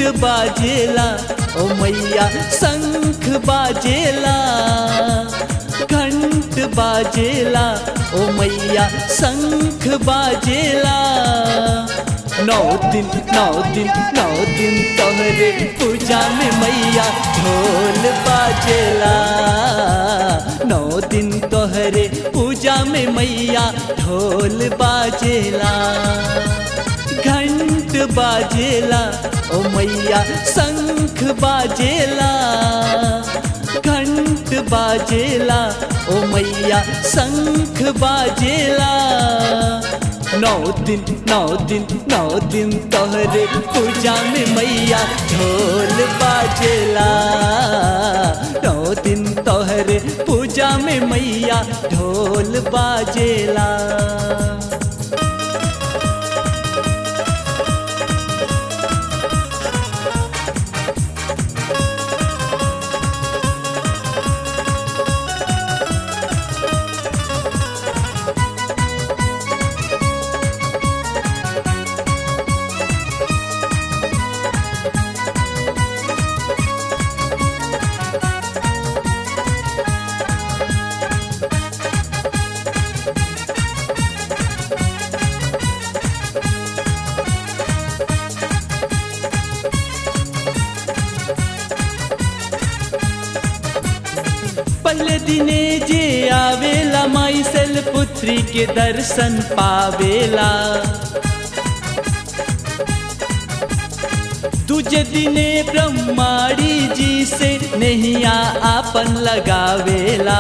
बाजेला ओ मैया शंख बाजेला घंट बाजेला ओ मैया शंख बाजेला नौ दिन नौ दिन नौ दिन तोहरे पूजा में मैया ढोल बाजेला नौ दिन तोहरे पूजा में मैया ढोल बाजेला घंट बाजेला ओ मैया शंख बाजेला घंट बाजेला ओ मैया शंख बाजेला नौ दिन नौ दिन नौ दिन तोहरे पूजा में मैया ढोल बाजेला नौ दिन तोहरे पूजा में मैया ढोल बाजेला पहले दिने जे आवेला माई सल पुत्री के दर्शन पावेला दूजे दिने ब्रह्माड़ी जी से नैया आपन लगावेला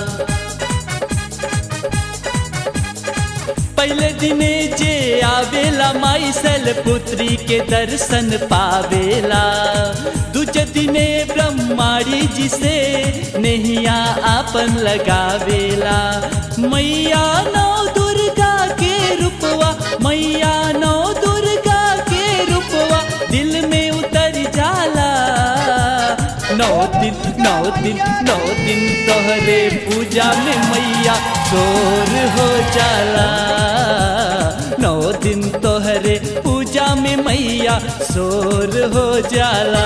पहले दिने जे आवेला माई सल पुत्री के दर्शन पावेला दूजे दिने ब्रह्माड़ी जी से नैया आपन लगावेला मैया नौ दुर्गा के रूपवा मैया नौ दुर्गा के रूपवा दिल में उतर जाला नौ दिन नौ दिन नौ दिन तोहरे पूजा में मैया शोर हो जाला नौ दिन तोहरे पूजा में मैया शोर हो जाला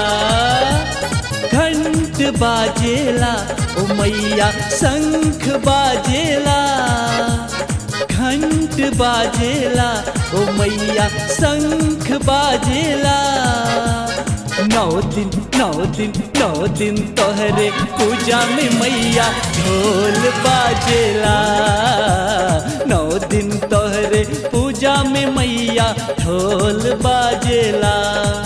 घंट बाजेला ओ मैया शंख बाजेला घंट बाजेला ओ मैया शंख बाजेला नौ दिन नौ दिन नौ दिन तोहरे पूजा में मैया ढोल बाजेला नौ दिन तोहरे पूजा में मैया ढोल बाजेला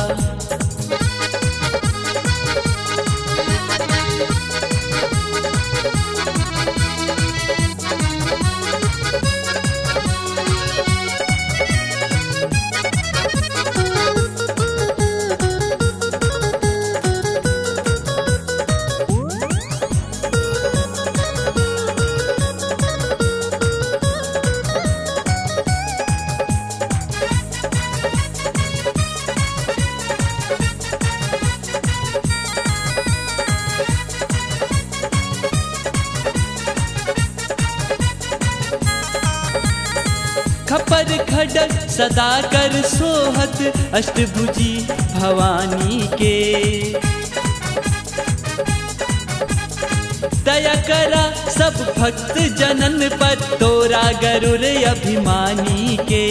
खपर खडक सदा कर सोहत अष्टभुजी भवानी के दया करा सब भक्त जनन पर तोरा गरुर अभिमानी के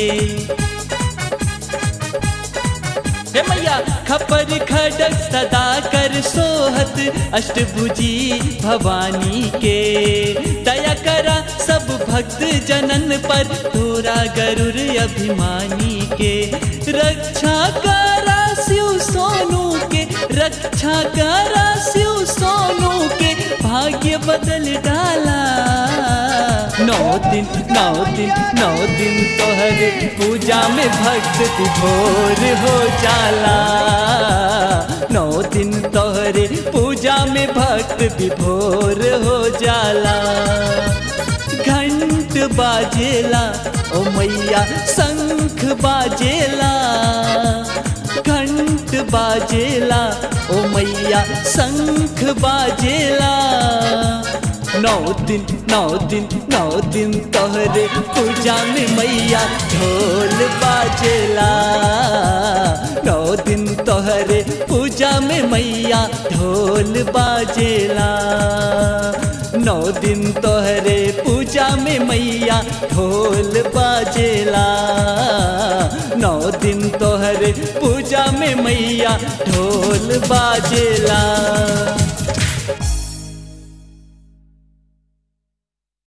हे मैया खपर खडक सदा कर सोहत अष्टभुजी भवानी के दया करा सब भक्त जनन पर तोरा गरुर अभिमानी के रक्षा करा शिव सोनू के रक्षा करा शिव सोनू के भाग्य बदल डाला नौ दिन नौ दिन नौ दिन तोहरे पूजा में भक्त विभोर हो जाला नौ दिन तोहरे पूजा में भक्त विभोर हो जाला घंट बाजेला ओ मैया शंख बाजेला घंट बाजेला ओ मैया शंख बाजेला नौ दिन नौ दिन नौ दिन तोहरे पूजा में मैया ढोल बाजेला नौ दिन तोहरे पूजा में मैया ढोल बाजेला नौ दिन तोहरे पूजा में मैया ढोल बाजेला नौ दिन तोहरे पूजा में मैया ढोल बाजेला